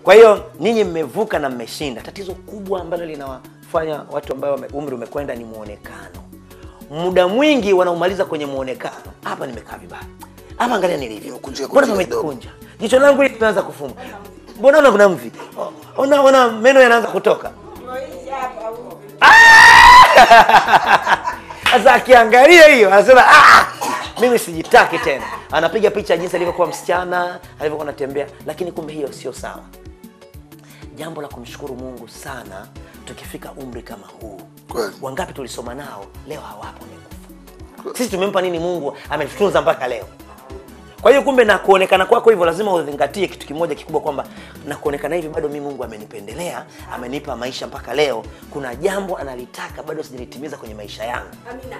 kwa hiyo ninyi mmevuka na mmeshinda tatizo kubwa ambalo linawafanya watu ambao wame- umri umekwenda ni muonekano muda mwingi wanaumaliza kwenye muonekano hapa nimekaa vibaya hapa angalia nilivyo Nimekunjika mbona kunjika kidogo. pamekunja jicho langu hili linaanza kufuma mbona una kuna mvi O- ona ona meno yanaanza kutoka sasa akiangalia hiyo anasema ah, mimi sijitaki tena anapiga picha jinsi alivyokuwa msichana alivyokuwa anatembea lakini kumbe hiyo sio sawa jambo la kumshukuru mungu sana tukifika umri kama huu Kweli. wangapi tulisoma nao leo hawapo wamekufa sisi tumempa nini mungu ametutunza mpaka leo kwa hiyo kumbe na kuonekana kwako hivyo lazima uzingatie kitu kimoja kikubwa kwamba na kuonekana hivi bado mi mungu amenipendelea amenipa maisha mpaka leo kuna jambo analitaka bado sijalitimiza kwenye maisha yangu Amina.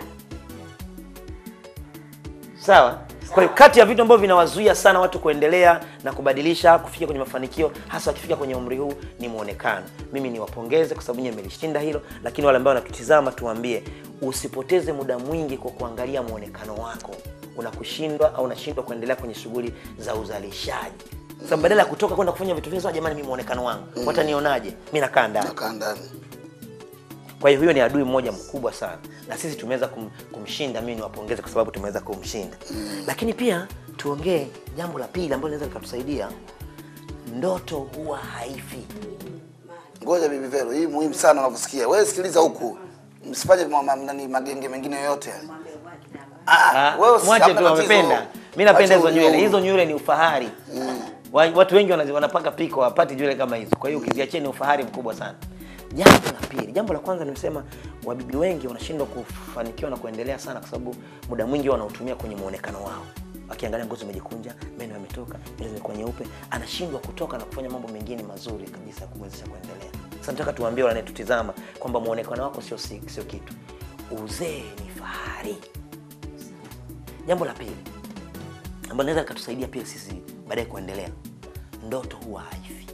sawa kwa hiyo kati ya vitu ambavyo vinawazuia sana watu kuendelea na kubadilisha kufikia kwenye mafanikio hasa wakifika kwenye umri huu ni muonekano mimi niwapongeze kwa sababu nyie mmelishinda hilo lakini wale ambao wanatutizama tuwaambie usipoteze muda mwingi kwa kuangalia muonekano wako unakushindwa au unashindwa kuendelea kwenye shughuli za uzalishaji sababu badala ya kutoka kwenda kufanya vitu vizuri jamani mi muonekano wangu watanionaje mi nakaa ndani nakaa ndani kwa hiyo huyo ni adui mmoja mkubwa sana na sisi tumeweza kum, kumshinda mimi niwapongeze kwa sababu tumeweza kumshinda lakini pia tuongee jambo la pili ambalo linaweza likatusaidia ndoto huwa haifi ngoja bibi vero hii muhimu sana unavyosikia wewe sikiliza huku msifanye ma- ma- nani magenge mengine yoyote yale. Ah, wewe usi- mwache hamna tu tatizo. wamependa mi napenda Acha hizo nywele unyonge. hizo nywele ni ufahari Wa- watu wengi wanazi- wanapaka piko wapati nywele kama hizo kwa hiyo ukiziachia ni ufahari mkubwa sana jambo la pili jambo la kwanza nimesema wabibi wengi wanashindwa kufanikiwa na kuendelea sana kwa sababu muda mwingi wanautumia kwenye muonekano wao akiangalia ngozi imejikunja meno yametoka nywele zimekuwa nyeupe anashindwa kutoka na kufanya mambo mengine mazuri kabisa ya kumwezesha kuendelea sasa nataka tuwaambie wanayetutizama kwamba muonekano wako sio si- sio kitu uzee ni fahari jambo la pili ambalo linaweza likatusaidia pia sisi baadaye kuendelea ndoto huwa haifi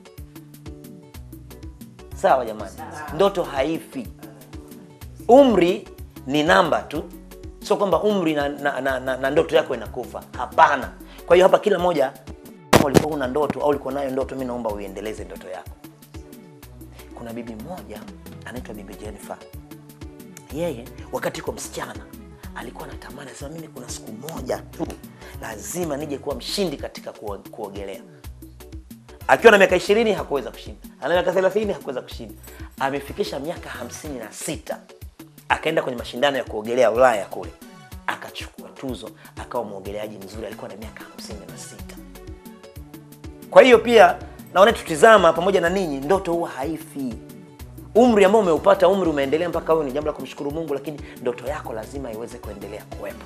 sawa jamani ndoto haifi umri ni namba tu sio kwamba umri na, na, na, na, na ndoto yako inakufa hapana kwa hiyo hapa kila moja kama ulikuwa una ndoto au ulikuwa nayo ndoto mi naomba uiendeleze ndoto yako kuna bibi mmoja anaitwa bibi jennifer yeye wakati iko msichana alikuwa anatamani anasema mimi kuna siku moja tu lazima nije kuwa mshindi katika kuo- kuogelea akiwa na miaka ishirini hakuweza kushinda ana miaka thelathini hakuweza kushinda amefikisha miaka hamsini na sita akaenda kwenye mashindano ya kuogelea ulaya kule akachukua tuzo akawa mwogeleaji mzuri alikuwa na miaka hamsini na sita kwa hiyo pia naona tutizama pamoja na ninyi ndoto huwa haifi umri ambao umeupata umri umeendelea mpaka huyo ni jambo la kumshukuru mungu lakini ndoto yako lazima iweze kuendelea kuwepo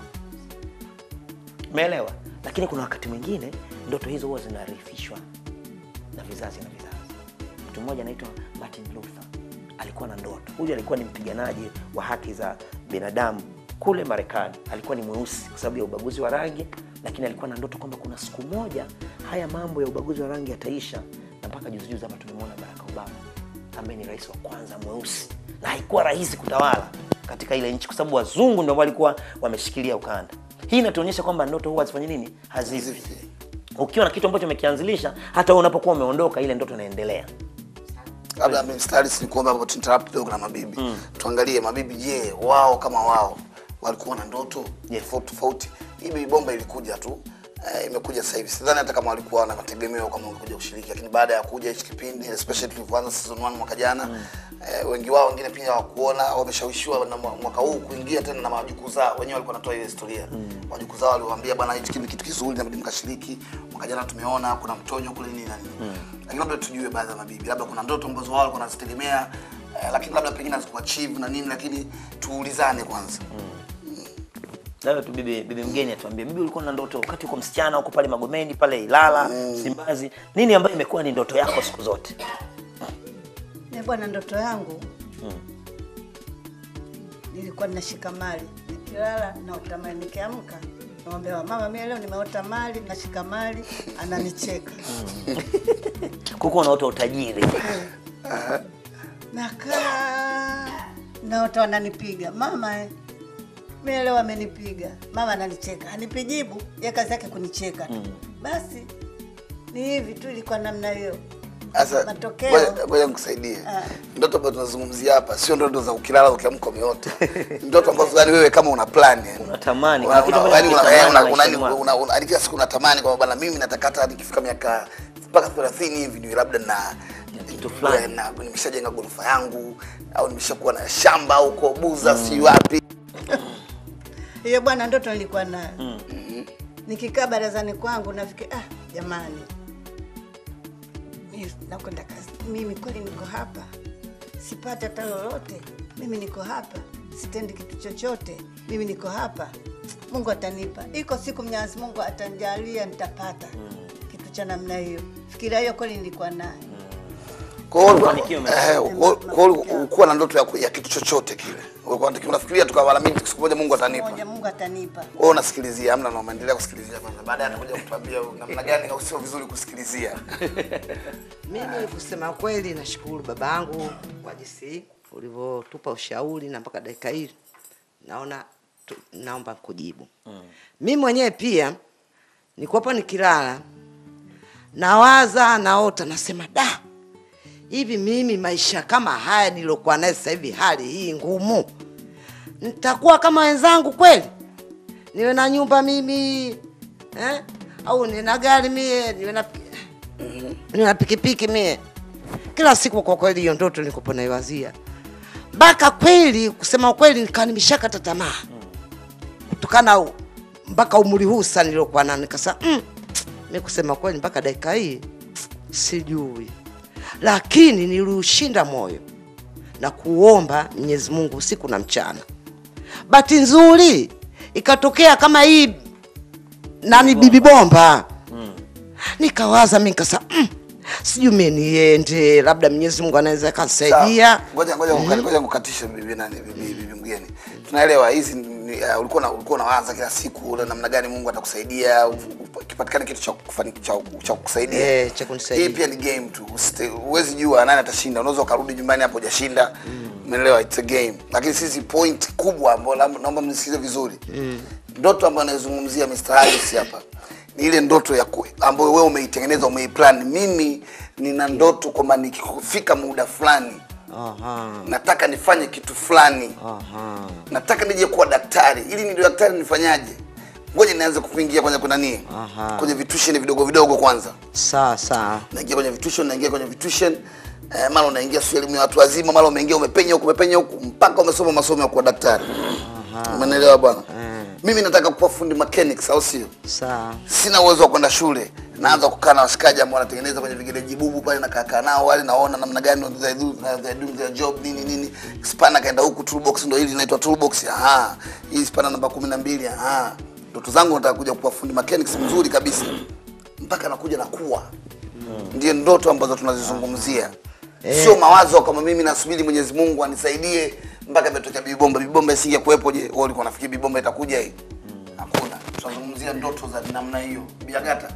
umeelewa lakini kuna wakati mwingine ndoto hizo huwa zinarifishwa na vizazi na vizazi mtu mmoja anaitwa martin luther alikuwa na ndoto huyu alikuwa ni mpiganaji wa haki za binadamu kule marekani alikuwa ni mweusi kwa sababu ya ubaguzi wa rangi lakini alikuwa na ndoto kwamba kuna siku moja haya mambo ya ubaguzi wa rangi yataisha na mpaka juzijuzi hapa tumemwona barack obama ambaye ni rais wa kwanza mweusi na haikuwa rahisi kutawala katika ile nchi kwa sababu wazungu ndio walikuwa wameshikilia ukanda hii inatuonyesha kwamba ndoto huwa hazifanye nini hazifi Hazifi. ukiwa na kitu ambacho umekianzilisha hata wewe unapokuwa umeondoka ile ndoto inaendelea labda mimi stari nikuomba hapo tuinterrupt kidogo na mabibi tuangalie mabibi je wao kama wao walikuwa na ndoto Yes. tofauti tofauti hii baby bomba ilikuja tu eh, imekuja sasa hivi sidhani hata kama walikuwa na mategemeo kama wangekuja kushiriki lakini baada ya kuja hichi kipindi especially tulivyoanza season 1 mwaka jana eh, wengi wao wengine pia hawakuona wameshawishiwa na mwa- mwaka huu kuingia tena na wajukuu zao wenyewe walikuwa wanatoa ile historia wajukuu zao waliwaambia bwana hichi ni kitu kizuri nabidi mkashiriki mwaka jana tumeona kuna mtonyo kule nini na nini lakini labda tujue baadhi ya mabibi labda kuna ndoto ambazo wao walikuwa wanazitegemea eh, lakini labda pengine hazikuachieve na nini lakini tuulizane kwanza labda tu bibi, bibi mgeni atuambie bibi ulikuwa na ndoto wakati uko msichana huko pale magomeni pale ilala simbazi nini ambayo imekuwa ni ndoto yako siku zote Mi bwana, ndoto yangu nilikuwa ninashika mali, nikilala naota mali, nikiamka namwambia mama, mimi leo nimeota mali, nashika mali, ananicheka. kukuwa unaota utajiri Nakaa naota wananipiga, mama eh, mimi leo amenipiga, mama ananicheka, anipijibu ya kazi yake kunicheka tu. Basi ni hivi tu, ilikuwa namna hiyo. Sasa Matokeo. ngoja- ngoja nikusaidie. Ndoto ambazo tunazungumzia hapa sio ndoto za ukilala ukiamka umeota. Ndoto ambazo yani wewe kama una plan yani. Unatamani, Una- kuna kitu una- ambacho yani una- unakitamani eh, una- maishani una- mwako. una- una- yani kila siku unatamani kwamba bana mimi nataka hata nikifika miaka mpaka 30 hivi niwe labda na kitu fulani. na nimeshajenga ghorofa yangu au nimeshakuwa na shamba huko Buza si wapi. hiyo bwana ndoto nilikuwa nayo nikikaa barazani kwangu nafikiri ah jamani mimi nakwenda kazi mimi kweli niko hapa sipati hata lolote mimi niko hapa sitendi kitu chochote mimi niko hapa mungu atanipa iko siku mwenyezi mungu atanijalia nitapata kitu cha namna hiyo fikiria hiyo kweli nilikuwa nayo Kwa hiyo Mafanikio eh, kwa- kwa hiyo ukuwa na ndoto ya, ku- ya kitu chochote kile. Ulikuwa unataka- unafikiria tu kama mimi siku moja Mungu atanipa. moja mungu atanipa Wewe unasikilizia, amna na umeendelea kusikilizia kwanza. Baadaye atakuja kutuambia namna gani au sio vizuri kusikilizia. Mimi kusema kweli, nashukuru babangu kwa jinsi ulivyotupa ushauri na mpaka dakika hii naona tu, naomba kujibu. Mm. Mimi mwenyewe pia nikuwapo nikilala nawaza, naota, nasema da, hivi mimi maisha kama haya nilokuwa naye sasa hivi, hali hii ngumu, nitakuwa kama wenzangu kweli? Niwe na nyumba mimi eh? au nina gari mie, niwe na nina pikipiki mie kila siku. Kwa kweli hiyo ndoto nilikuwa naiwazia mpaka kweli, kusema ukweli, nikawa nimeshakata tamaa kutokana u- mpaka umri huu sasa niliokuwa nao, nikasema mm, mi kusema kweli mpaka dakika hii sijui, lakini niliushinda moyo na kuomba Mwenyezi Mungu usiku na mchana. Bahati nzuri ikatokea kama hii nani bibi bomba nikawaza mi nikasema mm, sijui mie niende, labda Mwenyezi Mungu anaweza kanisaidia. Sawa. Ngoja ngoja ngoja ngoja kukatisha bibi nani bibi bibi mgeni. Tunaelewa hizi ni- uh, ulikuwa na ulikuwa unawaza kila siku ule namna gani Mungu atakusaidia u- u- kipatikane kitu cha kufani cha cha kukusaidia. Eh, cha kunisaidia. Hii pia ni game tu. Usite- Huwezi jua nani atashinda. Unaweza ukarudi nyumbani hapo hujashinda. Umeelewa? It's a game. Lakini sisi point kubwa ambayo naomba- naomba mnisikize vizuri. Ndoto ambayo anazungumzia Mr. Harris hapa ni ile ndoto ya ku, ambayo wewe umeitengeneza umeiplan. Mimi nina ndoto kwamba nikifika muda fulani Aha, nataka nifanye kitu fulani aha. nataka nije kuwa daktari ili ndio daktari nifanyaje ngoja nianze kuingia kwenye kuna nini Aha. kwenye vitusheni vidogo vidogo kwanza Sawa sawa. naingia kwenye vitusheni naingia kwenye vitusheni eh, mara unaingia sio elimu ya watu wazima mara umeingia umepenya huku umepenya huku mpaka umesoma masomo ya kuwa daktari umeelewa bwana mimi nataka kuwa fundi mechanics au sio Sawa. sina uwezo wa kwenda shule naanza kukaa na washikaji ambao wanatengeneza kwenye vigereji bubu pale na kaka nao wale naona namna gani they do, they do their job nini nini spana kaenda huku toolbox ndio hili linaitwa toolbox aha hii spana namba 12 aha ndoto zangu nataka kuja kuwa fundi mechanics mzuri kabisa mpaka nakuja nakuwa ndio ndoto ambazo tunazizungumzia sio mawazo kama mimi nasubiri Mwenyezi Mungu anisaidie mpaka imetokea bibomba bibomba isinge kuwepo je wewe ulikuwa unafikiri bibomba itakuja hii hakuna tunazungumzia ndoto za namna hiyo biagata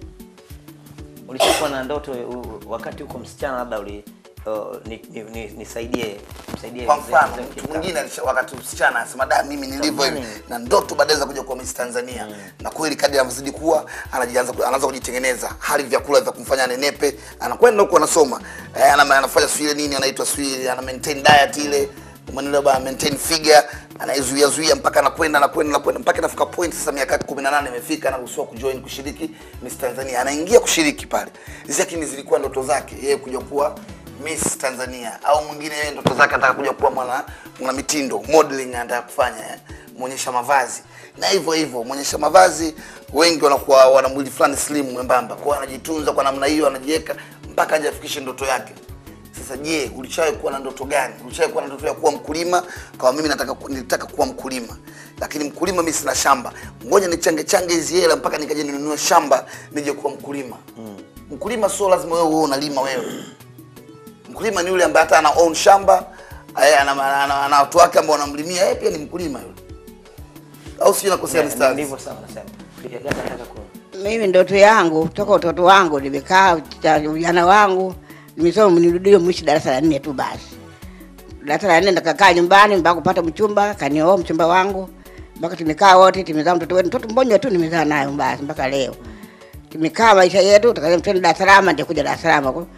ulishakuwa na ndoto u- wakati huko msichana labda uli uh, ni- ni- ni- nisaidie msaidie kwa mzee- mfano mzee mtu Kika. mwingine alisha- wakati msichana anasema da mimi nilivyo hivi Tamani. na ndoto baadaye za kuja kuwa Miss Tanzania na kweli kadri anavyozidi kuwa anajianza ku- anaanza kujitengeneza hali vyakula vya kumfanya anenepe anakwenda huko anasoma eh, ana, anafanya sio ile nini anaitwa sio ile ana maintain diet ile umeelewa bana maintain figure anaizuia zuia mpaka anakwenda anakwenda anakwenda mpaka inafika point sasa miaka 18 imefika anaruhusiwa kujoin kushiriki Miss Tanzania anaingia kushiriki pale hizi lakini zilikuwa ndoto zake yeye kuja kuwa Miss Tanzania au mwingine yeye ndoto zake anataka kuja kuwa mwana mwana mitindo modeling anataka kufanya eh, muonyesha mavazi na hivyo hivyo muonyesha mavazi wengi wanakuwa wana mwili fulani slim mwembamba kwa hiyo anajitunza kwa namna hiyo anajiweka mpaka aje afikishe ndoto yake sasa je ulishawahi kuwa na ndoto gani ulishawahi kuwa na ndoto ya kuwa mkulima kama mimi nataka ku- nilitaka kuwa mkulima lakini mkulima mimi sina shamba ngoja nichange change hizi hela mpaka nikaje ninunue shamba nije kuwa mkulima mkulima sio lazima wewe uwe unalima wewe mkulima ni yule ambaye hata ana own shamba eh, ana, ana, ana, ana watu wake ambao wanamlimia yeye pia ni mkulima yule au sio nakosea Yeah, mstari ndivyo sawa nasema Biagata nataka ku Mimi ndoto yangu toka utoto wangu nimekaa cha ujana wangu nimesoma nirudie mwisho darasa la nne tu basi. Darasa la nne nikakaa nyumbani mpaka kupata mchumba, kanioa mchumba wangu. Mpaka tumekaa wote, tumezaa mtoto wetu, mtoto mmoja tu nimezaa nayo basi mpaka leo. Tumekaa maisha yetu, tukaja mtendo Dar es Salaam, ndio kuja Dar es Salaam huko.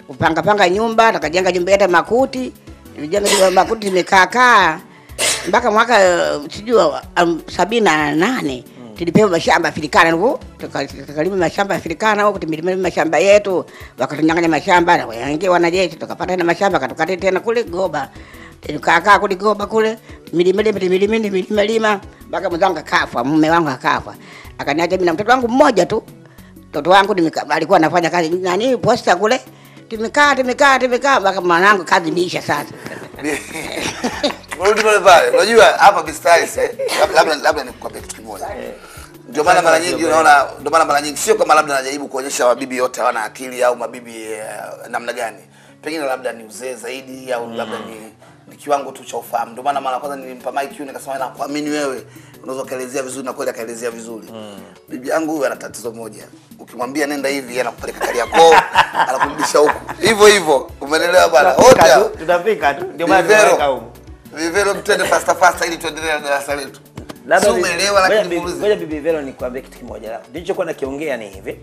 kupanga panga nyumba, nakajenga nyumba yetu ya makuti, nilijenga nyumba ya makuti imekaa kaa mpaka mwaka eh, sijui um, sabini na nane tulipewa mashamba Afrikana huko, tuka- tukalima mashamba Afrikana huko, tumelima mashamba yetu, wakatunyang'anya mashamba na wengine wanajeshi, tukapata tena mashamba katukati tena kule Goba, tukakaa kule Goba kule, milima lima milima milima lima mpaka mwenzangu akafa, mume wangu akafa, akaniacha mimi na mtoto wangu mmoja tu. Mtoto wangu nimeka- alikuwa anafanya kazi nani posta kule, tumekaa tumekaa tumekaa mpaka mwanangu kazi imeisha sasa. Rudi pale pale. Unajua hapa Bistaris eh, labda labda, labda nikukwambia kitu kimoja. Ndio maana mara nyingi unaona, ndio maana mara nyingi sio kama labda najaribu kuonyesha mabibi yote hawana akili au mabibi eh, namna gani. Pengine labda ni uzee zaidi au labda ni ni kiwango tu cha ufahamu. Ndio maana mara ya kwanza nilimpa mic yule nikasema na kuamini wewe unaweza kaelezea vizuri na kweli akaelezea vizuri. Bibi yangu huyu ana tatizo moja. Ukimwambia nenda hivi yeye anakupeleka Kariakoo, anakurudisha huku. Hivyo hivyo. Umeelewa bwana? Wote Tutafika hao. tu, tutafika tu ndio maana Vivero. tunaweka huko Vivero mtende fasta fasta ili tuendelee na darasa letu. Labda Si bi- umeelewa ngoja lakini bi- muulize. ngoja bibi Vero nikwambie kitu kimoja. Nilichokuwa nakiongea ni hivi,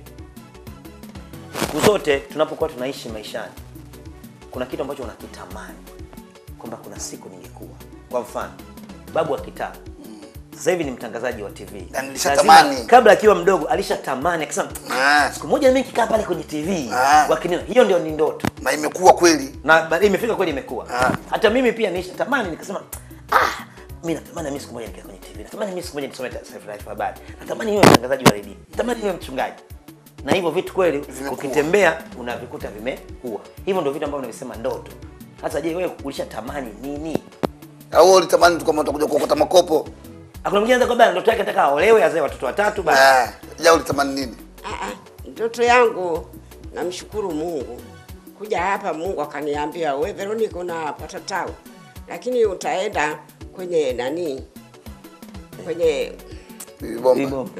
siku zote tunapokuwa tunaishi maishani, kuna kitu ambacho unakitamani kwamba kuna siku ningekuwa. Kwa mfano, babu wa kitaa sasa hivi ni mtangazaji wa TV. Na nilishatamani. Lazima- kabla akiwa mdogo alishatamani akasema, Ah, siku moja mimi nikikaa pale kwenye TV Ah. wakiniona, hiyo ndio ni ndoto na imekuwa kweli. na ba- imefika kweli imekuwa Ah. hata mimi pia nisha tamani nikasema ah mimi natamani mimi siku moja nikae kwenye TV natamani mimi siku moja nisome taarifa ya habari natamani niwe mtangazaji wa redio natamani niwe mchungaji na hivyo vitu kweli Vimekuwa. ukitembea unavikuta vimekuwa hivyo ndio vitu ambavyo navisema ndoto sasa je wewe ulishatamani nini Au wewe ulitamani tu kama utakuja kuokota makopo? hakuna mwingine anaweza kwamba ndoto yake nataka aolewe azae watoto watatu basi Ah, ja ulitamani nini? Ah, ah, Ndoto yangu namshukuru Mungu kuja hapa, Mungu akaniambia we Veronica, unapata tawi, lakini utaenda kwenye nani, kwenye Bomba. uh,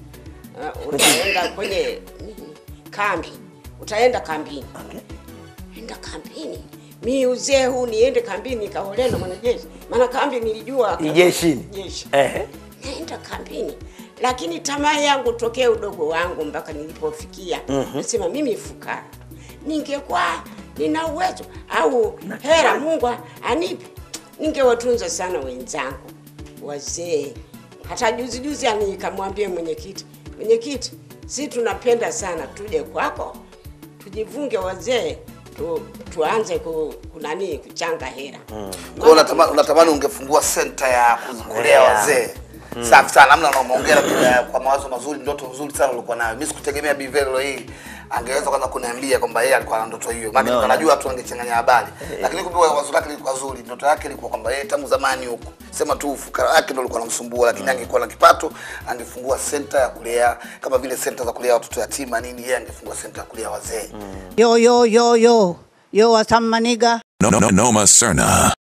utaenda kwenye nini, kambi, utaenda kambini. okay. Enda kambini, mi uzee huu niende kambini nikaolewe na mwanajeshi? Maana kambi nilijua Ni jeshini jeshi ehe naenda kambini, lakini tamaa yangu tokea udogo wangu mpaka nilipofikia nasema mimi fukara, ningekuwa nina uwezo au hera Mungu anipe, ningewatunza sana wenzangu wazee. Hata juzi juzi ani nikamwambia mwenyekiti, mwenyekiti, si tunapenda sana tuje kwako tujivunge wazee tu, tuanze ku, kunani kuchanga hera Kwa hiyo unatamani unatamani ungefungua center ya kulea Kulea. wazee. Safi sana, namna unaongea bila kwa mawazo mazuri, ndoto nzuri sana ulikuwa nayo. Mimi sikutegemea Bivelo hii angeweza kwanza kuniambia kwamba yeye alikuwa na ndoto hiyo. Maana Umeona? nilikuwa najua tu angechanganya habari. Lakini kumbe wazo lake lilikuwa zuri. Ndoto yake ilikuwa kwamba yeye tangu zamani huko. Sema tu ufukara wake ndio ulikuwa unamsumbua, lakini angekuwa na kipato, angefungua center ya kulea kama vile center za kulea watoto yatima nini, yeye angefungua center ya kulea wazee. Yo, yo, yo, yo. Yo, what's up, my nigga? No, no, no, Noma Serna.